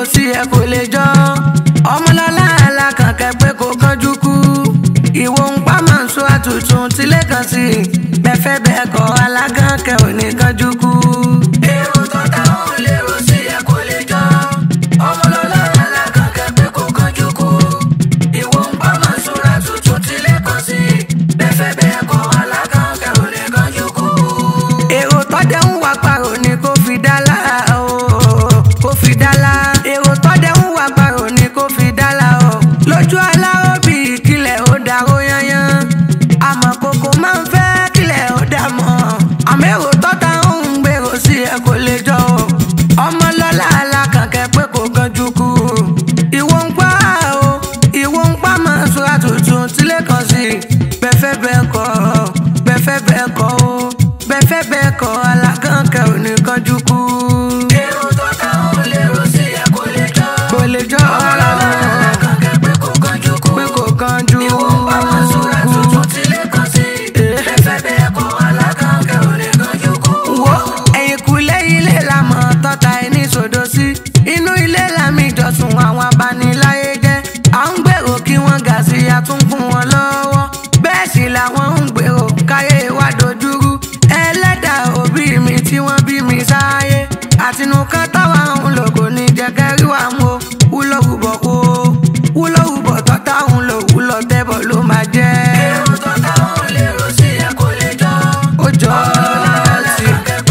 sí ẹ kò lè jọ ọmọlọ́lá alákànkẹ́ pé kò kánjú kú ìwò ń pa máa ń sọ àtúntún tílé kan sí i bẹ́fẹ́ bẹ́ẹ̀ kọ́ alákànkẹ́ ò ní kánjú kú. èrò tó táwọn lérò sí ẹ kò lè jọ ọmọlọ́lá alákànkẹ́ pé kò kánjú kú ìwò ń pa máa ń sọ àtúntún tílé kan sí i bẹ́fẹ́ bẹ́ẹ̀ kọ́ alákànkẹ́ ò ní kánjú kú. èrò tọ́jà ń wá parò ní kó fi dá lára o kó fi dá la èrò tọ́jà ń wá parò ní kó fi dá la o lójú aláró bí kílẹ̀ ó daró yányán àmọ́ kókó máa ń fẹ́ kílẹ̀ ó dà mọ́ àmọ́ èrò tọ́ta ń gbèrò sí ẹ kò lè jọ o ọmọ lọ́la alákànkẹ́ pé kò ganjú kú ìwọ ń pa o ìwọ ń pa máa ń sọ́ra tuntun tílé kan sí bẹ́fẹ́ bẹ́ẹ̀ kọ́ bẹ́fẹ́ bẹ́ẹ̀ kọ́ o bẹ́fẹ́ bẹ́ẹ̀ kọ́ alákànkẹ́ ò ní kanjú kú. èrò tọ́ta ń lérò sí ẹ kò lè jọ kò lè jọ ọ̀la alákànkẹ́ pé kò kanjú kú pé kò kanjú kú. ìwọ ń pa máa ń sọ́ra tuntun tílé kan sí bẹ́fẹ́ bẹ́ẹ̀ kọ́ alákànkẹ́ ò ní kanjú kú. wo ẹ̀yìn kulẹ̀ ilé la mọ̀ tọ́ta ẹni sòdò sí inú ilé làmì ìjọsùn àwọn abániláyé jẹ́ à ń gbèrò kí wọ́n gà sí àtúnkùn wọn lọ́wọ́ bẹ́ẹ̀ sì làwọn ń gbèrò káyé wa dojúrú ẹlẹ́dàá òbí mi tí wọ́n bí mi sáyé àtinúkán táwa ń lò kò ní jẹ́ kẹ́rí wa mú wúlò wúbọ̀ kó wúlò wúbọ̀ tọ́ta ń lò wúlò tẹ́bọ̀ ló máa jẹ́. èrò tọ́ta ń lérò sí ẹ kò lè jọ ó jọ ọ́ sí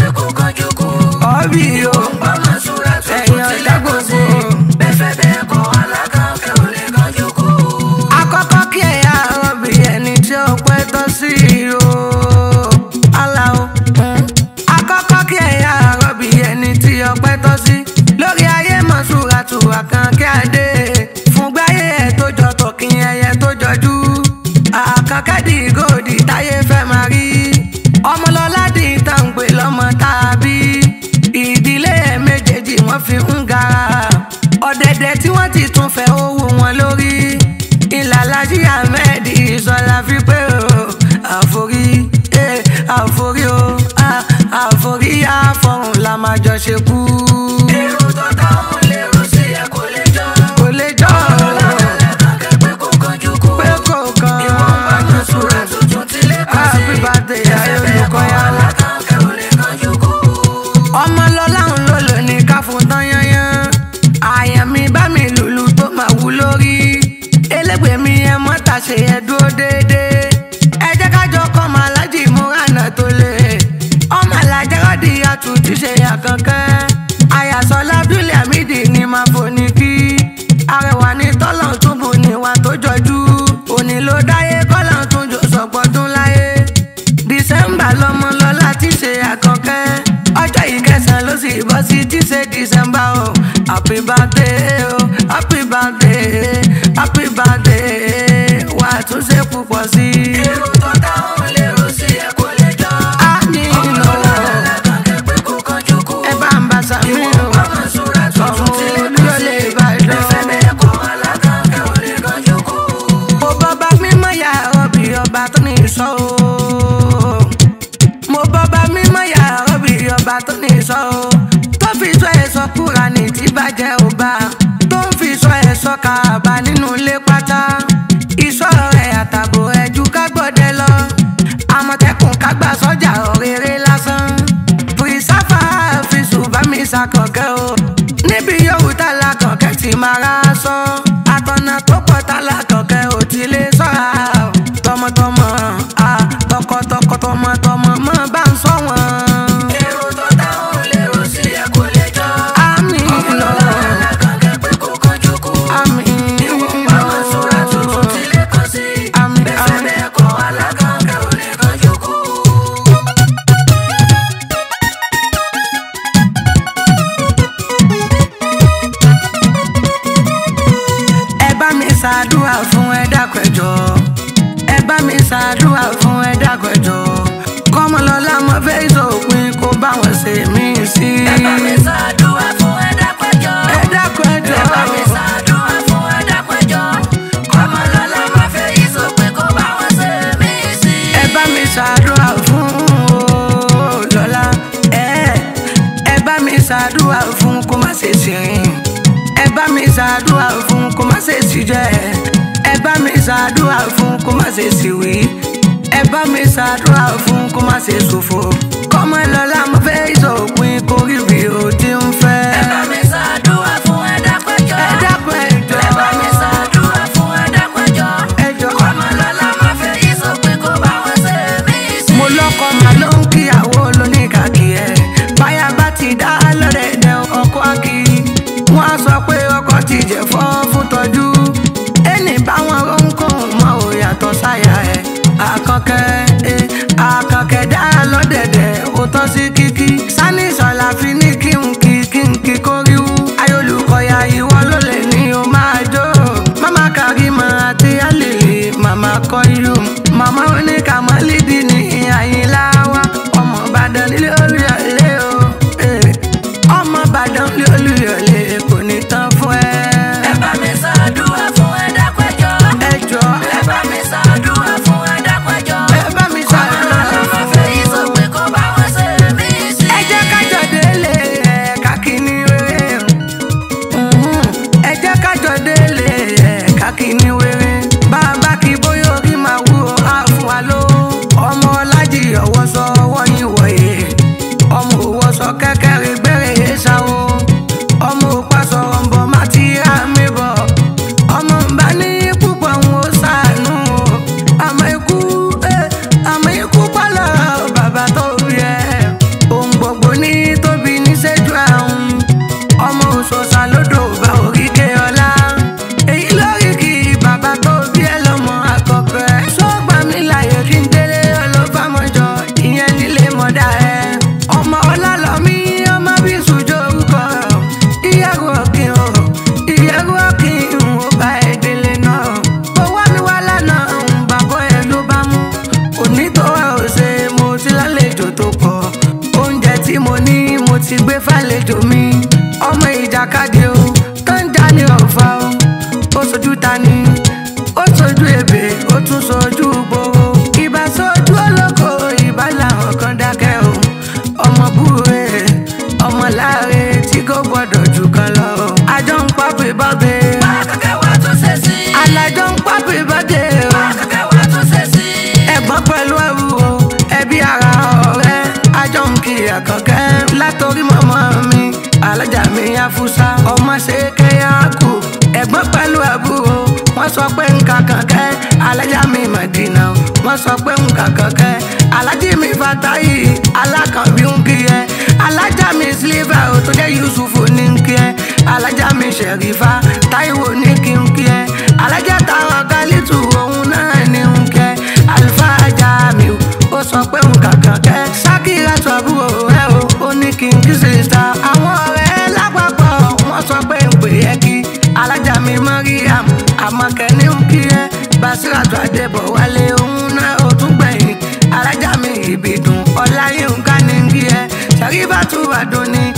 ọ̀bí o ẹ̀yìn ọ̀dà gbogbo. Àkọ́kọ́ kí ẹ̀yà ọ̀bì ẹni tí ó pẹ́ tọ́ sí o. Aláwo. Àkọ́kọ́ kí ẹ̀yà ọ̀bì ẹni tí ó pẹ́ tọ́ sí. Lórí ayé mọ̀ṣúra tù àkànkẹ́ adé. Fún gbáyé ẹ̀ tó jọ tọ̀kìn ẹyẹ tó jọjú. Àkànkẹ́ di gòdì táyé fẹ́ máa rí. Ọmọlọ́lá di tàǹgbé lọ́mọ tàbí. Ìdílé ẹ̀ méjèèjì wọ́n fi ń gara. Ọ̀dẹ̀dẹ̀ tí wọ́n ti tún fẹ́ owó wọn lórí ìlàlájí ahmed ìsọlá fi pé o àforí eh, àforí o ah, àforí àfọrùn la máa jọ ṣe kú. èrò tó táwọn lérò sí ẹ kò lè jọ. kò lè jọ o. pé kò kanjú kú. pé kò kan ìwọ̀n bá jọ sùúrù tuntun tí lè kọ́ sí. happy birthday ayé olùkọ́ yàrá. ọmọ lọ́la ń lò lónìí ká fún tán yányán. àyàn mi bá mi lùlù tó máa wú lórí elégbè mi ẹ mọ́ta ṣe ẹ dúró déédéé ẹ jẹ́ ká jọ kọ́ ọmọ alájì múrànà tó lé ọmọ alájẹ́ rọ́ọ̀dì àtúntì ṣe àkànkẹ́ àyàsọ lábúlé àmìdí ni máa fòní kí arẹwà ní tọ́lọ̀ túbù níwà tó jọjú òní ló dáyé kọ́lọ̀ tún jò sọ̀pọ̀dún láyé dísẹ́mbà lọ́mọ lọ́la ti ṣe àkànkẹ́ ọjọ́ yìí kẹsàn-án ló sì bọ́ sí tí ṣe dísẹ́mbà o happy birthday o happy birthday happy birthday wà á tún ṣe púpọ̀ sí i. èrò tó táwọn lérò sí ẹ kò lè jọ. a ní iná ẹ bá ń bá sàmì o ọmọ olúyọlé ìbàdàn. mo bọ́ bá mímọ́ yà rọ́bì ọba tó ní ìṣọ́ o. mo bọ́ bá mímọ́ yà rọ́bì ọba tó ní ìṣọ́ o. tó fi sọ ẹ̀sọ́ kúra ní tí bàjẹ́ ò bá tó ń fi sọ ẹ̀sọ́ kàbá nínú ilé pátá. ìṣọ́ rẹ̀ àtàbò ẹ̀jú ká gbọ́dẹ lọ. àmọ̀tẹ́kùn kágbà sọ́jà ọ̀rẹ́rẹ́ lásán. pírísàfà fi ṣùgbọ́n mi ṣàkànkẹ́ o. níbi yòówù tá lákànkẹ́ ti máa rà sọ. àtọ̀nà tó pọ̀ tá lákànkẹ́ ò ti lè sọ́ra. tọmọtọmọ a tọkọtọkọ tọmọtọmọ mọ bá ń sọ wọn. èrò tó táwọn lérò sí ẹ kò lè jọ. àmì lọ àmì lọ àmì àmì. ẹ bá mi ṣàdúrà fún ẹ dákẹ́jọ ẹ bá mi ṣàdúrà fún ẹ dákẹ́jọ kọ́mọlọ́lá mo fẹ́ ìṣòpin kó bá wọn ṣe mí sí. ẹ bá mi ṣàdúrà fún ẹ dákẹ́jọ ẹ dákẹ́jọ ẹ bá mi ṣàdúrà fún ẹ dákẹ́jọ kọ́mọlọ́lá mo fẹ́ ìṣòpin kó bá wọn ṣe mí sí. ẹ bá mi ṣàdúrà fún o lọ́lá ẹ ẹ bá mi ṣàdúrà fún kó má ṣe ṣìrìn ẹ ṣàdúrà fún kó má ṣe sì jẹ ẹ bá mi ṣàdúrà fún kó má ṣe sì wí ẹ bá mi ṣàdúrà fún kó má ṣe ṣòfò kọ́mọ lọ́la mo fẹ́ ìṣòpin kórìbì ó ti ń fẹ́. ẹ bá mi ṣàdúrà fún ẹ dápẹ́jọ́. ẹ dákun ẹ jọ̀ọ́. ẹ bá mi ṣàdúrà fún ẹ dápẹ́jọ́. ẹ jọ̀ọ́. ọmọ lọ́la máa fẹ́ yí sọ pé kó bá wọn ṣe mí sí. mo lọkọ mà ló ń kíyàwó lóníkàkì ẹ báyà bá ti dá lọ́dẹ̀dẹ̀ ọkọ akí wọ́n á sọ pé ọkọ ti jẹ̀fọ́ fún tọ́jú ẹnì báwọn ohunkóhun mọ ò yàtọ̀ sáyà ẹ̀ àkànkẹ́ ẹ̀ àkànkẹ́ dá lọ́dẹ̀dẹ̀ ó tọ́ sí kíkí sani sọlá fi ní kí n kí kí n kí kóríwú ayolùkọ́yà ìwọ ló lè ní o máa jó mama karima àti alèlè mama kọ́yú mama oníkàmọ́lídìí ní àyìnlá wa ọmọ ìbàdàn nílé olùyọ̀lé o eh. ọmọ ìbàdàn nílé olùyọ̀lé kò ní tán fún ẹ. ẹ bá mi ṣàdúrà fún ẹ dápẹ́jọ́. ẹ jọ̀ọ́ ẹ bá mi ṣàdúrà fún ẹ dápẹ́jọ́. ẹ bá mi ọmọ ṣàdúrà lọ́la máa fún fẹ́ yí sọ pé kó bá wọn ṣe mí sí. ẹ jẹ́ kájọ délé ẹ̀ka kìíní wéré Mhm. ẹ jẹ́ kájọ délé ẹ̀ka kìíní wéré bàbá kí bóyá orí máa wú ọ á fún wa ló ọmọ ọlájì ọwọ́ sọ ọwọ́ yín wọ̀nyí ọmọ òwò sọ kẹ́kẹ́rì gbẹ́rẹ́ ṣáwó ọmọ òpá sọ̀rọ̀ ń bọ̀ má ti rà mí bọ̀ ọmọ bá ní púpọ̀ ń wo sànú o àmọ́ ikú eh, àmọ́ ikú pálọ̀ bàbá tó rí ẹ ohun gbogbo ní tóbi níṣẹ́jú àrùn ọmọ òṣòṣà lódò bá òríkè ọlá èyí lórí kí bàbá tó bí ẹ lọ́mọ àkọ́kọ́ ẹ sọ́gbà mi láyé kí n délé ọlọ́fàmọ́jọ ìyẹn nílé mọ́dà ẹ ọmọ ọlálọ́mí ọmọ bí sùjọ orúkọ ìyàwó ọ̀kìn o ìyàwó ọ̀kìn ò bá ẹ délé náà owó mi wá lánàá bàbá ẹ ló bá mú onítọ̀wá ò ṣe mo ti lálejò tó pọ̀ oúnjẹ tí mo ní mo ti gbé fàlejò mi ọmọ ìjàkadì o tó ń já ní ọ̀fà o ó sojú ta ni ó sojú ebè ó tún sojú gbòòrò ìbá sojú olóko ìbá làwọn kan dákẹ́ o ọmọ búre ọmọ láre tí kò gbọdọ̀ jù kan lọ o àjọ ń pápẹ́ bọ́bẹ́ akẹ́kẹ́ wa tún ṣe sí. alájọ ń pápẹ́ bọ́dẹ́ o akẹ́kẹ́ wa tún ṣe sí. ẹ̀gbọ́n pẹ̀lú ẹrú o ẹbí ara ọ̀rẹ́ àjọ ń kiri àkànkẹ́ látòrí mọ́mọ́ mi alájà mi afúsá ọmọ ṣe kẹ́yà kù ẹ̀gbọ́n pẹ̀lú àbúrò wọ́n sọ pé nǹkan kankẹ́ alájà mi mọ̀dínà wọ́n sọ pé nǹkan kankẹ́ alájì mi fatayi alákànbí ń kí ẹ alájà mi sílífà ò tó jẹ́ yusufu ní ń kí ẹ alájà mi ṣẹ̀rífà táíwò ní kí ń kí ẹ alájà táwọn kálítù òun náà ní ń kí ẹ àlùfáà jamiu ó sọ pé nǹkan kankẹ́ sákìrà sọ̀bùrò ẹ o ó ní kí n kí sísá àwọn ọ̀rẹ́ lápapọ̀ wọ́n sọ pé ń pè é kí alájà mi mariam àmọ̀kẹ́ ní ń kí ẹ basiratu adébọ̀ wálé òun náà ó tún gbẹ̀yìn alájà mi ìbìdùn ọláyínká ní ń kí ẹ sàríbàtú àdóní